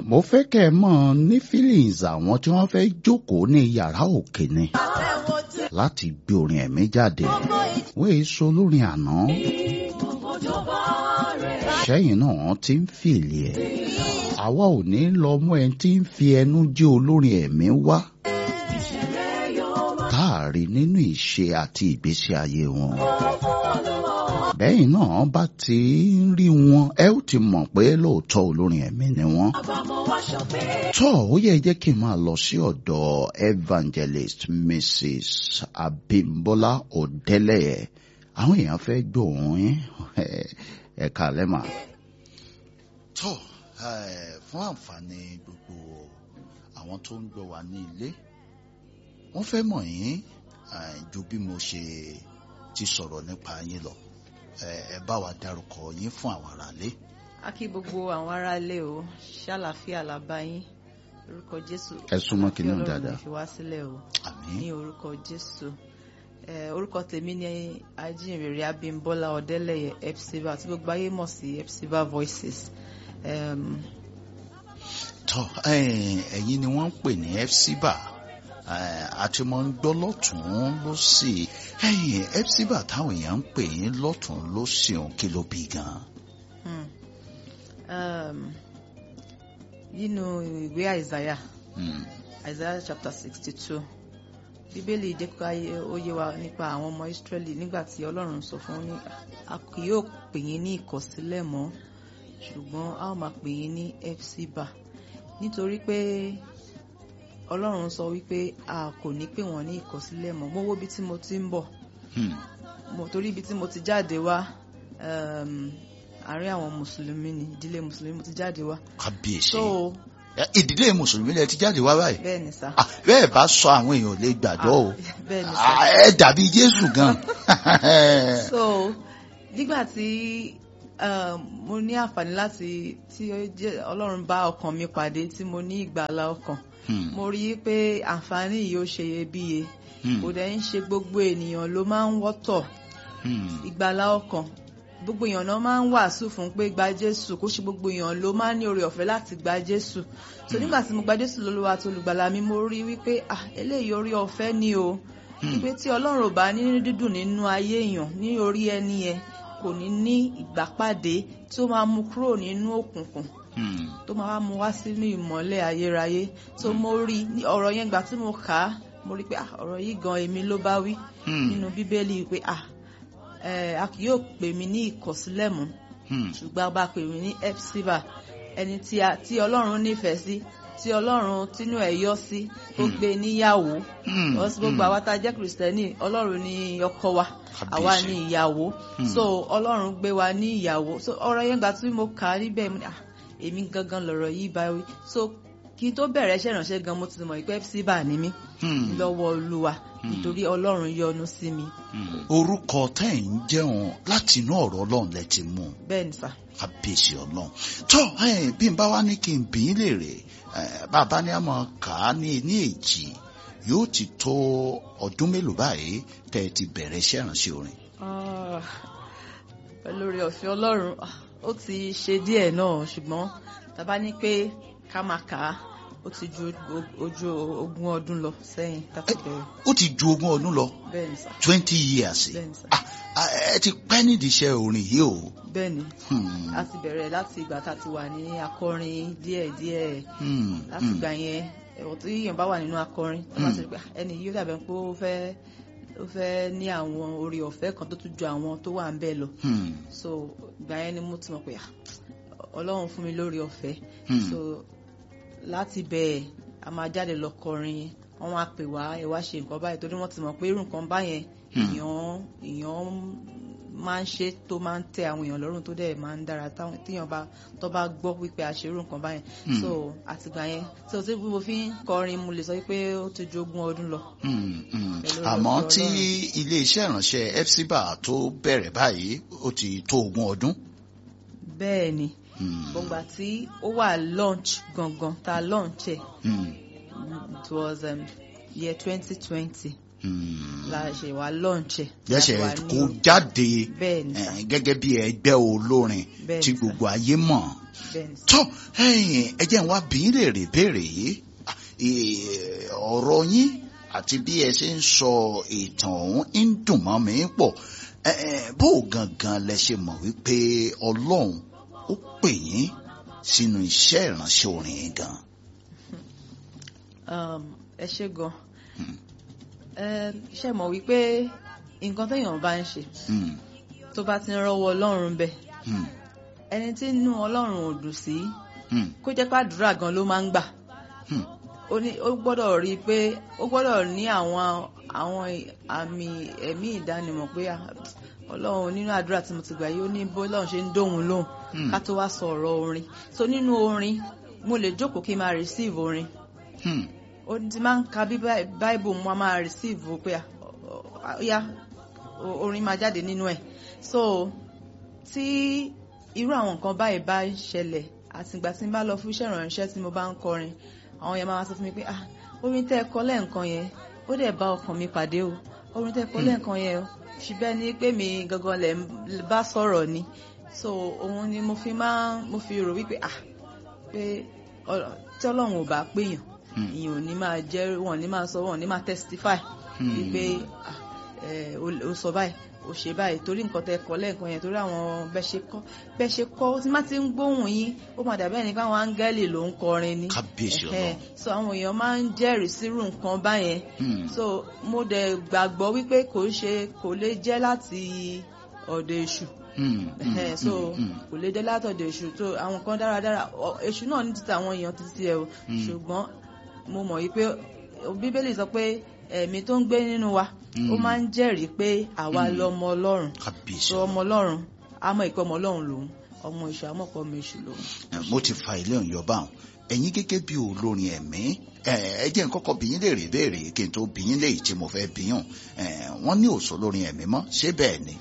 mo fẹ́ kẹ́ ẹ mọ̀ ní feelings àwọn tí wọ́n fẹ́ jókòó ní yàrá òkè ni láti gbé orin ẹ̀mí jáde wọ́n èso olórin àná sẹ́yìn náà ti ń fìlì ẹ̀ àwa ò ní lọ mú ẹni tí ń fi ẹnu jẹ́ olórin ẹ̀mí wá táàrí nínú ìṣe àti ìgbésí ayé wọn bẹ́yìn náà bá ti ń rí wọn ẹ ó ti mọ̀ pé lóòótọ́ olórin ẹ̀mí ni wọ́n. tọ́ ó yẹ jẹ́ kí n máa lọ sí ọ̀dọ̀ evangelist mrs abimbola ọ̀dẹ́lẹ̀yẹ àwọn èèyàn fẹ́ gbóhùn yín ẹ̀ka lẹ́mà. tọ́ fún àǹfààní gbogbo àwọn tó ń gbọ́ wa ní ilé wọ́n fẹ́ mọ̀ yín ju bí mo ṣe ti sọ̀rọ̀ nípa yín lọ ẹ bá wa dárúkọ yín fún àwọn aráalé. a kí gbogbo àwọn aráalé o ṣàlàfíà làbá yín orúkọ jésù ẹ súnmọ́ kí nínú Ọlọ́run dáadáa. fi wá sílẹ̀ o àmín ní orúkọ jésù Eh, orúkọ tèmi ni ajínrere abímbọ́lá ọ̀dẹ́lẹ̀yẹ epsiba tí gbogbo ayé mọ̀ sí epsiba voices um, tọ́ ẹ̀yin ni wọ́n ń pè ní fcba àti mo ń gbọ́ lọ́tún lọ́sì ẹ̀yin fcba táwọn èèyàn ń pè yín lọ́tún lọ́sì òun kí ló bí gan. hmm. um, nínú ìwé àìsàyà Hmm, Isaiah chapter sixty two bíbélì jẹ́ ká yé- ó yé wa nípa àwọn ọmọ Ísírẹ́lì nígbà tí Ọlọ́run sọ fún wọn ní a kì yóò pè yín ní ìkọ̀sílẹ̀ mọ́ ṣùgbọ́n a ó máa pè yín ní epsiba nítorí pé Ọlọ́run sọ wípé a kò ní pè wọ́n ní ìkọ̀sílẹ̀ mọ́ mo wo ibi tí mo ti ń bọ̀ hmm, mo torí ibi tí mo ti jáde wá um, àárín àwọn mùsùlùmí ni ìdílé mùsùlùmí mo ti jáde wá kábíyèsí so Ẹ, ìdílé mùsùlùmí lẹ ti jáde wá báyìí bẹ́ẹ̀ ni sá Ah, bẹ́ẹ̀ bá sọ àwọn èèyàn ò lè gbàgbọ́ o bẹ́ẹ̀ ni sá. Ah, ẹ dàbí Jésù gan. so nígbà tí um, mo ní àǹfààní láti tí ó jẹ́ ọlọ́run bá ọkàn mi pàdé tí mo ní ìgbàlá ọkàn Hmm, mo rí i pé àǹfààní yìí ó ṣe iyebíye hmm, kò dẹ̀ ń ṣe gbogbo ènìyàn ló máa ń wọ́tọ̀ hmm, ìgbàlá ọkàn gbogbo èèyàn náà máa ń wàásù fún pé gba jésù kó ṣe gbogbo èèyàn ló máa ń ní oore ọ̀fẹ́ láti gba jésù so nígbà tí mo gba jésù lólúwa tó olùgbàlà mi mo rí wípé ah eléyìí oore ọ̀fẹ́ ni o wípé tí ọlọ́run ò bá ní dídùn nínú ayé èèyàn ní orí ẹni yẹn kò ní ní ìgbàpàdé tí ó máa mú kúrò nínú òkùnkùn hmm, tó máa wá mú wá sínú ìmọ́lẹ̀ ayérayé tó mo rí ní ọ̀rọ̀ yẹn gbà tí mo kà á mo rí pé ah ọ̀rọ̀ yìí gan èmi ló bá wí hmm, nínú bíbélì pé ah eh, a kì yóò pè mí ní ìkọ̀sílẹ̀ mọ́ hmm, ṣùgbọ́n a bá pè mí ní epsiba ẹni tí a- tí ọlọ́run nífẹ̀ẹ́ sí tí ọlọ́run tínú ẹ̀ yọ́ sí ó gbé níyàwó hmm, ọsì gbogbo àwa tá a jẹ́ kìrìsìtẹ́nì ọlọ́run ní ọkọ wa àwa ní ìyàwó so ọlọ́run gbé wa ní ìyàwó so ọ̀rọ̀ yẹn gbà tí mo kà á níbẹ̀ mo ní ah èmi gangan lọ̀rọ̀ yìí bá wí so kí n tó bẹ̀rẹ̀ iṣẹ́ ìránṣẹ́ gan mo ti mọ̀ pé epsiba ni mí hmm. lọ́wọ́ olúwa nítorí ọlọ́run yọ́nú sí mi orúkọ tẹ́ ẹ̀ ń jẹun láti inú ọ̀rọ̀ ọlọ́run lẹ ti mú un bẹ́ẹ̀ ni sà. kábíyèsí ọlọ́run tó ẹ̀, bí n bá wá ní kí n bí í léèrè ẹ̀, bàbá ní àmọ́ kà á ní ní èjì yóò ti tó ọdún mélòó báyìí tẹ́ ẹ ti bẹ̀rẹ̀ iṣẹ́ ìránṣẹ́ orin. Ah, pẹ̀lú oore ọ̀fẹ́ ọlọ́run ah, ó ti ṣe díẹ̀ náà ṣùgbọ́n tàbá ní pé ká máa kà á ó ti ju o- ojú ogún ọdún lọ sẹ́yìn ká tó bẹ̀rẹ̀ ó ti ju ogún ọdún lọ bẹ́ẹ̀ ni sà twenty years bẹ́ẹ̀ ni sà Ah, ah, ẹ ti pẹ́ nídìí iṣẹ́ orin yìí o. bẹ́ẹ̀ ni Hmm, a ti bẹ̀rẹ̀ láti ìgbà tá a ti wà ní akọrin díẹ̀díẹ̀ hmm, láti hmm. ìgbà yẹn ẹ̀wọ̀n tí èèyàn bá wà nínú akọrin tó bá ti rí pé ah, ẹni yìí ó dàbẹ̀ pé ó fẹ́ ó fẹ́ ní àwọn oore ọ̀fẹ́ kan tó tún ju àwọn tó wà ń bẹ́ẹ̀ lọ Hmm, so ìgbà yẹn ni mo ti mọ̀ pé ah, ọlọ́run fún mi lórí ọ̀fẹ́ hmm. so láti bẹ́ẹ̀ a máa jáde lọ kọrin wọ́n wá pè wá ẹ wá ṣe nǹkan báyìí torí wọ́n ti mọ̀ pé irú nǹkan báyẹn èèyàn èèyàn máa ń ṣe tó máa ń tẹ àwọn èèyàn lọ́rùn tó dẹ̀ máa ń dára táwọn téèyàn bá tó bá gbọ́ wípé a ṣe irú nǹkan báyẹn so àtìgbà yẹn so tí mo fi ń kọrin mo lè sọ pé ó ti ju ogún ọdún lọ. Hmm, hmm. Pẹ̀lú àmọ́ ọ̀rọ̀ tí Ọlọ́run. ilé-iṣẹ́ ìránṣẹ́ FCBA tó bẹ̀rẹ̀ báyìí ó ti tó ogún ọdún. bẹ́ẹ̀ ni Hmm, gbọ̀ngbà tí ó wà launch gangan ta launch ẹ̀ hmm, it was um, year twenty twenty Hmm. la ṣe wá lọ́ǹṣẹ̀. jẹ́sẹ̀ kó jáde bẹ́ẹ̀ ni sà eh, gẹ́gẹ́ bí ẹgbẹ́ olórin Bẹ́ẹ̀ tí ni sà. gbogbo ayé mọ̀. bẹ́ẹ̀ ni sà. tọ́ ẹ̀yin, ẹ jẹ́ n wá bí yín léèrè béèrè yìí Ah, eh, ọ̀rọ̀ yín àti bí ẹ ṣe ń sọ ìtàn ọ̀hún ń dùn mọ́ mi pọ̀ Eh, eh, bó o gangan lẹ ṣe mọ̀ wípé ọlọ́run ó pè yín sínú iṣẹ́ ìránṣẹ́ orin yìí gan. Um, ẹ ṣe gan Hmm. ẹ ṣe mọ̀ wípé nǹkan téèyàn bá ń ṣe Hmm, tó bá ti ń rọ́wọ́ ọlọ́run bẹ́ẹ̀ hmm, ẹni tí inú ọlọ́run ò dùn sí hmm, kó jẹ́ pàdúrà gan ló máa ń gbà hmm, ó ní- ó gbọ́dọ̀ rí i pé ó gbọ́dọ̀ ní àwọn àwọn àmì ẹ̀mí ìdánimọ̀ pé ah, ọlọ́run nínú àdúrà tí mo ti gbà yìí ó ní bó lọ́run ṣe ń dóhùn lóhùn Hmm. ká tó wá sọ ọ̀rọ̀ orin so nínú orin mo lè jókòó kí n máa receive orin hmm, ó ti máa ń ka bí báìbù mo máa receive pé ah, ọ- ọ- ya o- orin máa jáde nínú ẹ̀ so tí irú àwọn nǹkan báyìí bá ń ṣẹlẹ̀ àtìgbà tí n bá lọ fún iṣẹ́ ìrànṣẹ́ tí mo bá ń kọrin àwọn yẹn máa sọ fún mi pé ah orin tẹ́ ẹ kọ lẹ́ẹ̀kan yẹn ó dẹ̀ bá ọkàn mi pàdé o orin tẹ́ ẹ kọ lẹ́ẹ̀kan yẹn o ṣùgbọ́n ní pé mi gangan lẹ̀ ń bá sọ̀rọ̀ ni so òun ni mo fi máa mo fi rò wípé ah pé ọ- tí ọlọ́run ò bá péyàn Hmm. ìyẹn ò ní máa jẹ́ wọn ò ní máa sọ wọn ò ní máa testify Hmm. wípé ah, eh, o o sọ báyìí o ṣe báyìí torí nǹkan tẹ kọ lẹ́ẹ̀kan yẹn torí àwọn bẹ́ẹ̀ ṣe kọ́ bẹ́ẹ̀ ṣe kọ́ tí má ti ń gbóhùn yín ó máa dàbẹ́ ni káwọn áńgẹ́lì ló ń kọrin ni kábíyèsí Ẹhẹ́, ọlọ́run. so àwọn èèyàn máa ń jẹ́rìí sírú nǹkan báyẹn Hmm, so mo dẹ̀ gbàgbọ́ wípé kò ṣe kò lè jẹ́ láti ọ̀dọ̀ èṣù hmm, hmm, Ẹhẹ́, so hmm, hmm. kò lè jẹ́ látọ̀dọ̀ èṣù tó àwọn kan dáradára ọ- èṣù náà ní títí àwọn èèyàn títí ẹ o Mm. ṣùgbọ́n mo mọ̀ wípé bíbélì sọ pé ẹ̀mí tó ń gbé nínú wa ó Mm. máa ń jẹ́rìí pé àwa Mm. lọmọ ọlọ́run kábíyèsí so ọmọ ọlọ́run a mọ̀ ìpè ọmọ ọlọ́run lòun ọmọ èṣù a mọ̀ pé ọmọ èṣù lòun. Eh, mo ti fa ilé ọ̀yọ́ bá wọn ẹ̀yin gẹ́gẹ́ bí olórin ẹ̀mí eh, ẹ jẹ́ n kọ́kọ́ bí yín léèrè béèrè kí n tó bí yín léyìí tí mo fẹ́ bí yàn Eh, wọ́n ní òṣò lórin ẹ̀mí mọ́ ṣé bẹ́ẹ̀ ni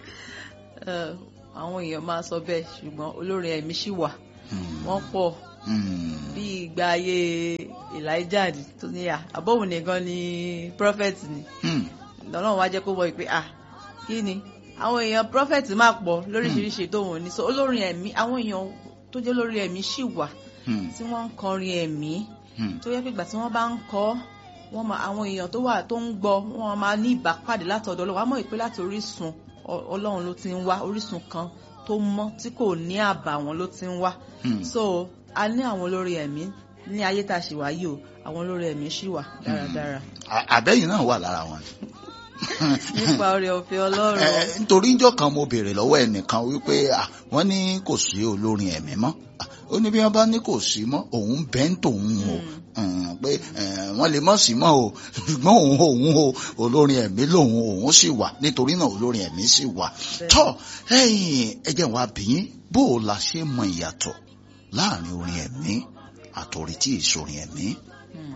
Ẹ, àwọn èèyàn máa sọ bẹ́ẹ̀ ṣùgbọ́n olórin ẹ̀mí ṣì wà Hmm, wọ́n pọ̀ hmm, bí ìgbà ayé Elijah ni, tó ní à àbọ̀wò nìkan ni prophet ni hmm, lọ́nà wá jẹ́ kó wọ ìpè à kí ni àwọn èèyàn prophet máa pọ̀ lóríṣiríṣi tó wọn ní so olórin ẹ̀mí àwọn èèyàn tó jẹ́ olórin ẹ̀mí ṣì wà hmm, tí wọ́n ń kọrin ẹ̀mí hmm, tó yẹ pé ìgbà tí wọ́n bá ń kọ wọ́n máa àwọn èèyàn tó wà tó ń gbọ́ wọ́n máa ní ìbápàdé látọ̀dọ̀ Ọlọ́run wọ́n á mọ̀ pé láti orísun Ọ- Ọlọ́run ló ti ń wá orísun kan tó mọ́ tí kò ní àbàwọ́n ló ti ń wá hmm. so a ní àwọn olórí ẹ̀mí ní ayé tá a ṣì wáyé o àwọn olórí ẹ̀mí ṣì wà dáradára À- àbẹ́yìn náà wà lára wọn. nípa oore ọ̀fẹ́ Ọlọ́run Eh, nítorí njọ́ kan mo béèrè lọ́wọ́ ẹnìkan wípé ah, wọ́n ní kò sí olórin ẹ̀mí mọ́ Ah, ó ní bí wọ́n bá ní kò sí mọ́ òun bẹ́ẹ̀ ń tòun o Mm, pé eh, wọ́n lè mọ̀ sí mọ́ o ṣùgbọ́n òun òun o olórin ẹ̀mí lòun òun sì wà nítorí náà olórin ẹ̀mí sì wà Bẹ́ẹ̀. tọ́ ẹ̀yìn ẹ̀jẹ̀ wa bìyín bó o la ṣe mọ ìyàtọ̀ láàrin orin ẹ̀mí àtòrí tí ìsorin ẹ̀mí Hmm.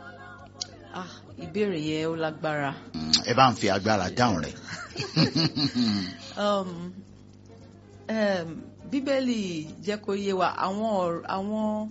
ah ìbéèrè yẹn ó lágbára Mm, ẹ bá ń fi agbára dáhùn rẹ̀. um, um, bíbélì jẹ́ kó yé wa àwọn ọ̀r- àwọn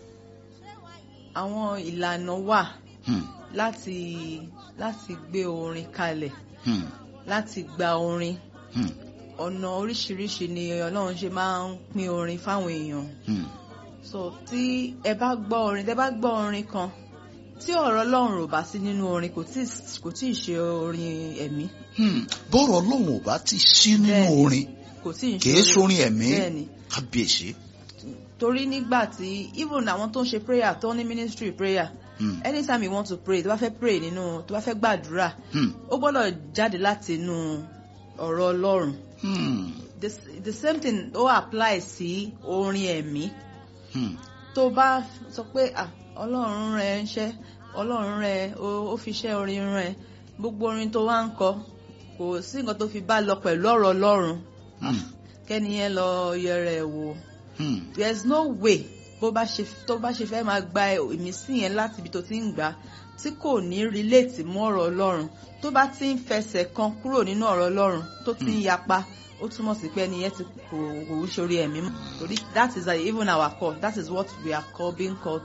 àwọn ìlànà wà Hmm, láti láti gbé orin kalẹ̀ hmm, láti gba orin hmm, ọ̀nà oríṣiríṣi ni Ọlọ́run ṣe máa ń pín orin fáwọn èèyàn hmm. so tí ẹ bá gbọ́ orin tẹ bá gbọ́ orin kan tí ọ̀rọ̀ Ọlọ́run ò bá sí nínú orin kò tí kò tí ì ṣe orin ẹ̀mí Hmm, bọ́rọ̀ ọlọ́run ò bá ti sí nínú Bẹ́ẹ̀ni. orin kò tí ì ṣe kìí sórin ẹ̀mí bẹ́ẹ̀ni kábíyèsí. torí nígbà tí even àwọn tó ń ṣe prayer tó ní ministry prayer Hmm, anytime you want to pray tó bá fẹ́ pray nínú tó bá fẹ́ gbàdúrà hmm, ó gbọ́dọ̀ jáde láti inú ọ̀rọ̀ Ọlọ́run hmm, the, the same thing ó apply sí orin ẹ̀mí hmm, tó bá sọ pé ah Ọlọ́run rẹ ń ṣẹ́ Ọlọ́run rẹ ó ó fi ṣẹ́ orin rẹ gbogbo orin tó wá ń kọ kò sí nǹkan tó fi bá lọ pẹ̀lú ọ̀rọ̀ Ọlọ́run hmm, kẹ́ni yẹn lọ yẹrẹ wò hmm, there is no way bó bá ṣe tó bá ṣe fẹ́ máa gba ìmísí yẹn láti ibi tó ti ń gbà tí kò ní relate mọ́ ọ̀rọ̀ Ọlọ́run tó bá ti ń fẹsẹ̀ kan kúrò nínú ọ̀rọ̀ Ọlọ́run tó ti ń yapa ó túmọ̀ sí pé ẹni yẹn ti kò kò ń ṣorí ẹ̀mí mọ́ torí that is uh, even our call that is what we are called being called to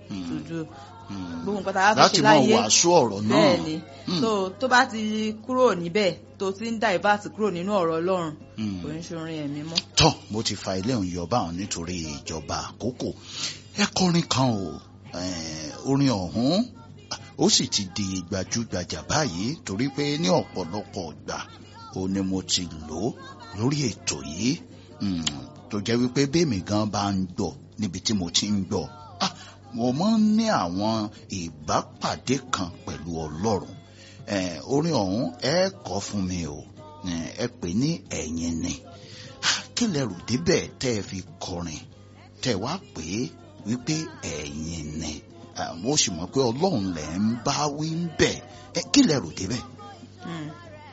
Mm. to do Mm. gbogbo nǹkan tá a bá fi láti ṣe mọ láyé wàásù ọ̀rọ̀ náà bẹ́ẹ̀ ni Mm. so tó bá ti kúrò níbẹ̀ tó ti ń divert kúrò nínú ọ̀rọ̀ Ọlọ́run Mm. kò ń ṣorin ẹ̀mí mọ́. tọ́ mo ti fa ilé òun yọba òun nítorí ìjọba àkókò ẹ kọrin kan o eh, orin ọ̀hún ó sì ti di gbajúgbajà báyìí torí pé ní ọ̀pọ̀lọpọ̀ ìgbà ó ní mo ti lò ó lórí ètò yìí Mm, tó jẹ́ wípé bẹ́ẹ̀mì gan bá ń gbọ́ níbi tí mo ti ń gbọ́ ah, mo máa ń ní àwọn ìbápàdé kan pẹ̀lú Ọlọ́run Eh, orin ọ̀hún ẹ kọ fún mi o Eh, ẹ pè ní ẹ̀yin ni kí lẹ rò débẹ̀ tẹ́ ẹ fi kọrin tẹ́ ẹ wá pè é wípé ẹ̀yin ni Ah, mo sì mọ̀ pé ọlọ́run lẹ̀ ń bá wí ń bẹ̀ ẹ kí lẹ rò débẹ̀. Mm.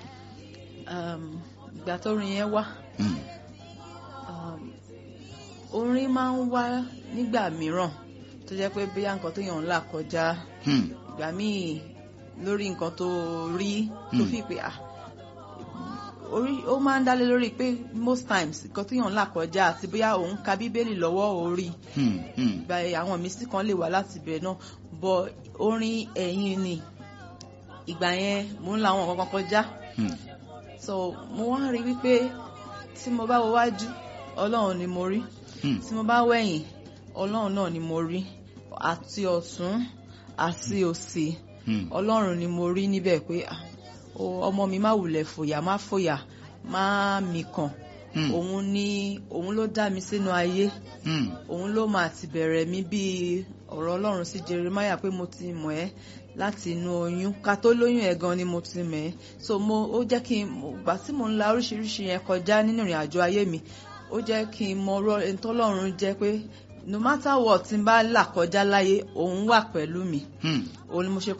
Um, ìgbà tó rin yẹn wá Mm, um, orin máa ń wá nígbà mìíràn tó jẹ́ pé bóyá nǹkan tó yàn ń là kọjá mm, ìgbà míì lórí nǹkan tó rí tó Hmm. fi pé ah orí ó máa ń dálé lórí pé most times nǹkan tó yàn ń là kọjá àti bóyá òun ka bíbélì lọ́wọ́ orí mm, mm, ìgbà àwọn ìmísí kan lè wá láti ibẹ̀ náà bọ orin ẹ̀yìn ni ìgbà yẹn mò ń la àwọn nǹkan kan kọjá mm, so mo wá rí wípé tí mo bá wo wájú ọlọ́run ni mo rí mm, tí mo bá wẹ̀yìn ọlọ́run náà ni mo rí àti ọ̀tún àti òsì mm, ọlọ́run ni mo rí níbẹ̀ pé ah, o, ọmọ mi má wulẹ̀ fòyà má fòyà má mikàn mm, òun ni òun ló dá mi sínú ayé mm, òun ló máa ti bẹ̀rẹ̀ mi bí ọ̀rọ̀ ọlọ́run sí Jeremiah pé mo ti mọ̀ ẹ́ láti inú oyún ká tó lóyún ẹ̀ gan ni mo ti mọ̀ ẹ́ so mo ó jẹ́ kí n gbà tí mo ń la oríṣiríṣi yẹn kọjá nínú ìrìn àjò ayé mi ó jẹ́ kí n mọ ọ̀rọ̀ ẹni tọ́lọ́run jẹ́ pé no matter what tí n bá là kọjá láyé òun wà pẹ̀lú mi mm. òun ni mo ṣe